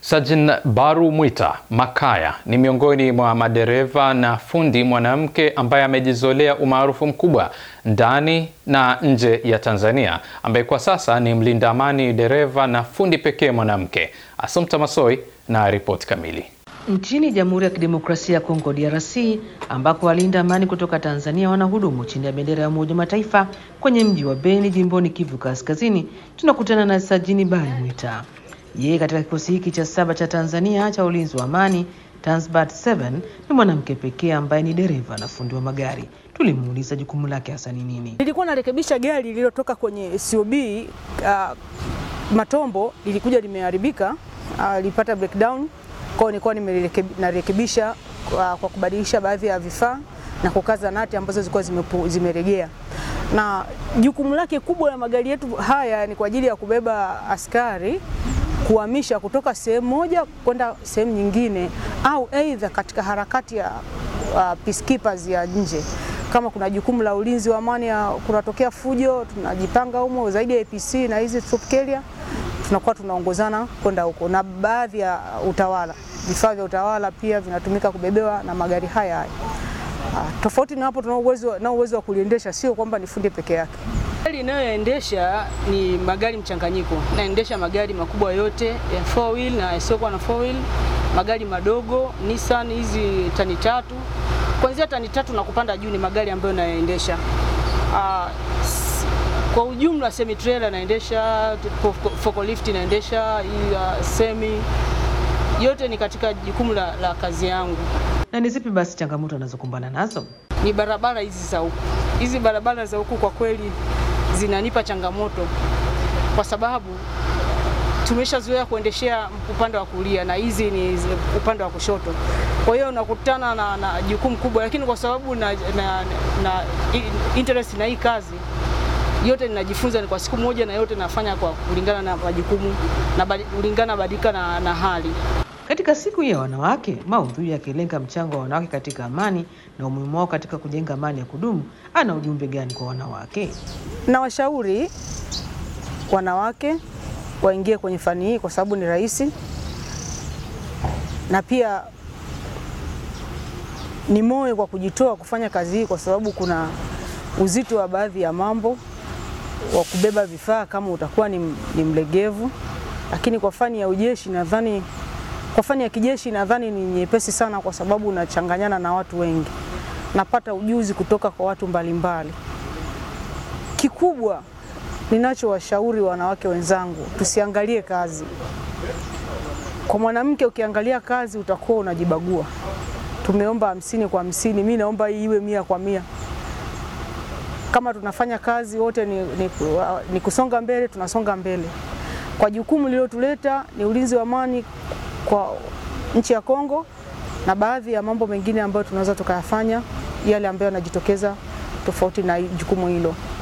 Sajin Baru Mwita Makaya ni miongoni mwa madereva na fundi mwanamke ambaye amejizolea umaarufu mkubwa ndani na nje ya Tanzania, ambaye kwa sasa ni mlinda amani dereva na fundi pekee mwanamke. Assumpta Massoi na ripoti kamili. Nchini Jamhuri ya Kidemokrasia ya Kongo DRC, ambako walinda amani kutoka Tanzania wanahudumu chini ya bendera ya Umoja wa Mataifa kwenye mji wa Beni jimboni Kivu Kaskazini, tunakutana na Sajini Bari Mwita. Yeye katika kikosi hiki cha saba cha Tanzania cha ulinzi wa amani Tanzbat 7 ni mwanamke pekee ambaye ni dereva na fundi wa magari. Tulimuuliza jukumu lake hasa ni nini. Nilikuwa narekebisha gari lililotoka kwenye SUV uh, Matombo, lilikuja limeharibika, uh, lilipata breakdown kwao, nilikuwa narekebisha kwa, kwa kubadilisha baadhi ya vifaa na kukaza nati ambazo zilikuwa zimeregea. Na jukumu lake kubwa la magari yetu haya ni kwa ajili ya kubeba askari kuhamisha kutoka sehemu moja kwenda sehemu nyingine, au aidha katika harakati ya uh, peacekeepers ya nje. Kama kuna jukumu la ulinzi wa amani, kunatokea fujo, tunajipanga humo zaidi ya APC na hizi troop carrier tunakuwa tunaongozana kwenda huko, na baadhi ya utawala, vifaa vya utawala pia vinatumika kubebewa na magari haya haya. Uh, tofauti na hapo, tuna uwezo na uwezo wa kuliendesha, sio kwamba ni fundi peke yake. Gari inayoendesha ni magari mchanganyiko, naendesha magari makubwa yote ya four wheel na yasiokuwa na four wheel, magari madogo Nissan hizi tani tatu, kuanzia tani tatu na kupanda juu ni magari ambayo nayaendesha. Uh, kwa ujumla semi trailer naendesha, forklift naendesha, uh, semi yote ni katika jukumu la, la kazi yangu. Na ni zipi basi changamoto anazokumbana nazo? Ni barabara hizi za huku, hizi barabara za huku kwa kweli zinanipa changamoto kwa sababu tumeshazoea kuendeshea upande wa kulia na hizi ni upande wa kushoto. Kwa hiyo nakutana na, na jukumu kubwa, lakini kwa sababu na, na, na interest na hii kazi yote ninajifunza ni kwa siku moja, na yote nafanya kwa kulingana na majukumu na kulingana badilika na, na hali. Katika siku ya wanawake, maudhui yakilenga mchango wa wanawake katika amani na umuhimu wao katika kujenga amani ya kudumu, ana ujumbe gani kwa wanawake? Na washauri wanawake waingie kwenye fani hii kwa sababu ni rahisi, na pia ni moyo kwa kujitoa kufanya kazi hii, kwa sababu kuna uzito wa baadhi ya mambo wa kubeba vifaa kama utakuwa ni, ni mlegevu, lakini kwa fani ya ujeshi nadhani kwa fani ya kijeshi nadhani ni nyepesi sana, kwa sababu unachanganyana na watu wengi, napata ujuzi kutoka kwa watu mbalimbali. Kikubwa ninachowashauri wanawake wenzangu, tusiangalie kazi. Kwa mwanamke ukiangalia kazi utakuwa unajibagua. Tumeomba hamsini kwa hamsini, mi naomba hii iwe mia kwa mia. Kama tunafanya kazi wote ni, ni, ni kusonga mbele, tunasonga mbele kwa jukumu lililotuleta ni ulinzi wa amani kwa nchi ya Kongo na baadhi ya mambo mengine ambayo tunaweza tukayafanya yale ambayo yanajitokeza tofauti na jukumu hilo.